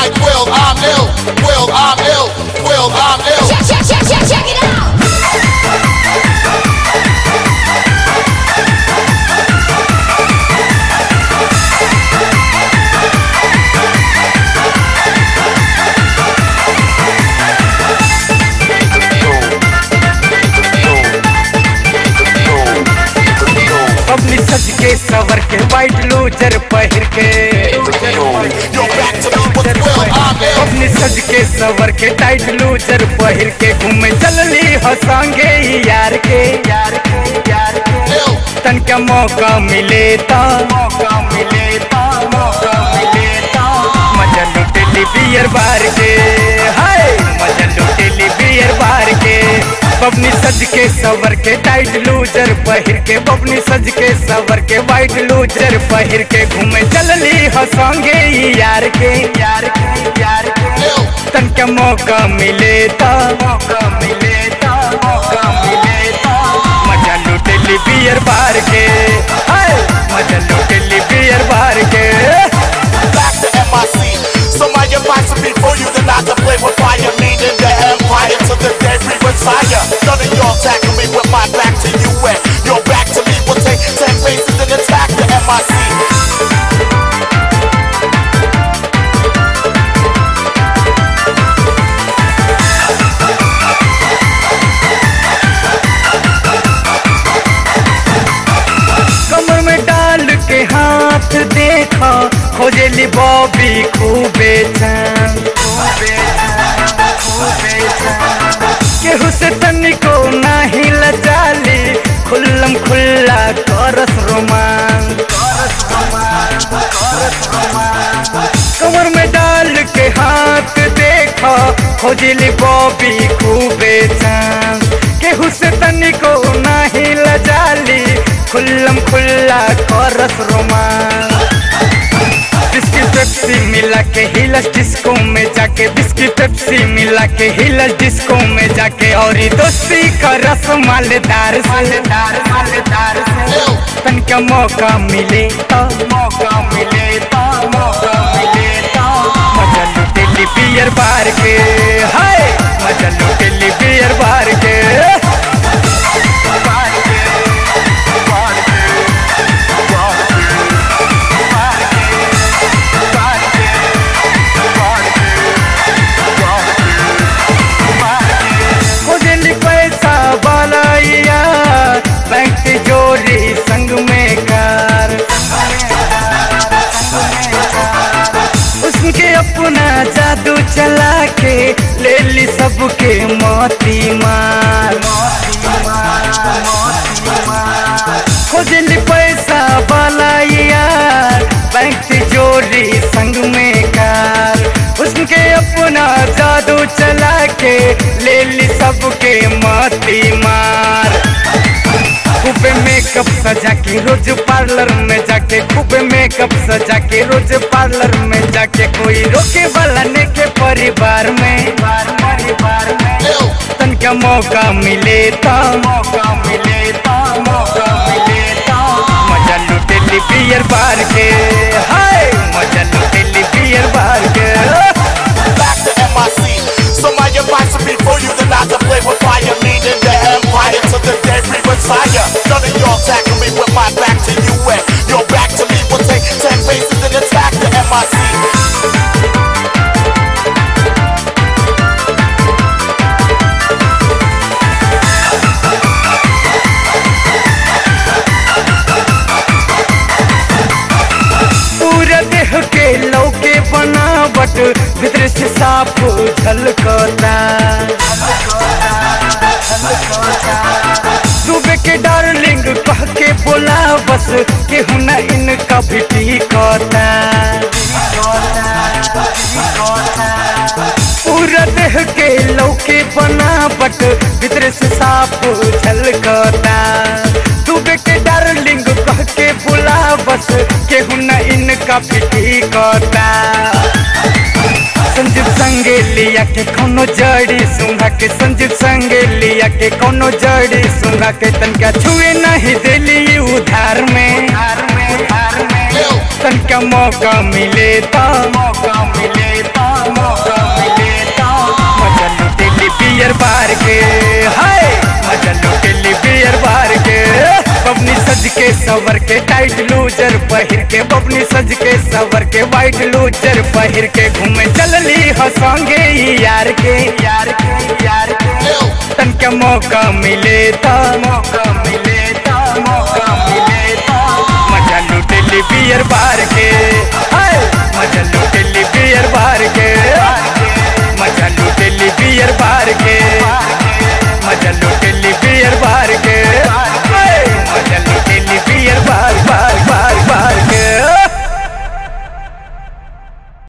with Will, I'm ill. Will, I'm ill. Will, I'm ill. Check, check, check, check, check it out. अपनी सज के सवर के white loser पहिर के Yo, back to me with Will, I'm ill. अपनी सज के सवर के टाइट लूजर पहिर के घूमे चलली हंसांगे यार के यार के यार के Ill. तन का मौका मिले ता मौका मिले ता मौका मिले ता मजा लुटेली बियर बार के हाय मजा लुटेली बियर बार के बबनी सज के सवर के टाइट लूजर पहिर के बबनी सज के सवर के वाइट लूजर पहिर के घूमे चलली हंसांगे यार के यार के यार के Ill. तन का मौका मिले ता मौका मिले ता मौका मिले ता मजा लुटेली बियर बार के हाय मजा लुटेली बियर बार के back to MIC. So my advice would be for you to not to play with fire, meaning the empire to the day we retire. None of y'all tackle me with my back to you and your back to me will take ten paces and attack the MIC. कमर में डाल के हाथ देखा खोजेली Bobby खूबे चैन खूबे चैन, खूबे चैन। केहू से तनिको नाही लजाली खुल्लम खुल्ला करस रोमान करस रोमान करस रोमान कमर में डाल के हाथ देखा खोजली बॉबी खूबे चांद केहू से तनिको नाही लजाली खुल्लम खुल्ला करस रोमान बिस्किट पेप्सी मिला के हिलस डिस्को में जाके बिस्किट पेप्सी मिला के हिलस डिस्को में जाके और ये दोस्ती का रस मालेदार से मालेदार मालेदार से तन का मौका मिले तो मौका मिले तो मौका मिले तो मजा लुटेली बियर बार के हाय मजा लुटेली बियर बार के बार के बार के बार के बार के बार के बार के बार के बार के खोजली पैसा बालाइया बैंक की जोड़ी संग में कार उसके अपना जादू चला के ले ली सबके मोती मार खोजली पैसा बालाइया बैंक की जोड़ी संग में कार उसके अपना जादू चला के ले ली सबके मोती मार खूबे मेकअप सजा के रोज पार्लर में जाके खूबे मेकअप सजा के रोज पार्लर में जाके कोई रोके वाला ने के परिवार में परिवार में Ill. तन का मौका मिले तो मौका मिले तो मौका मिले तो मजा लुटेली बियर बार के हाय मजा लुटेली बियर बार के back to MIC. So my advice would be for you to not to play with fire, meaning the empire to the day we retire. None of y'all tackle me with my back to you and your back to me will take ten paces and attack the MIC. पूरा देह के लौके बनावट भीतर से साफ झलकता सुबह के डार्लिंग कह के बोला बस केहू न इनका भी टिकता पूरा देह के लौके बनावट भीतर से साफ झलकता सुबह के डार्लिंग कह के बोला बस केहू न इनका भी टिकता संजीव संगे लिया के कोनो जड़ी सुंघा के संजीव संगे लिया के कोनो जड़ी सुंघा के तनका छुए नहीं दिली उधार में तनका मौका मिले तो मौका मिले तो सवर के टाइट लूजर पहिर के बबनी सज के सवर के वाइट लूजर पहिर के घूमे चलली हो संगे ई यार के यार के यार के तन के मौका मिले तो मौका मिले तो मौका मिले तो मजा लुटेली बियर बार के हाय, मजा लुटेली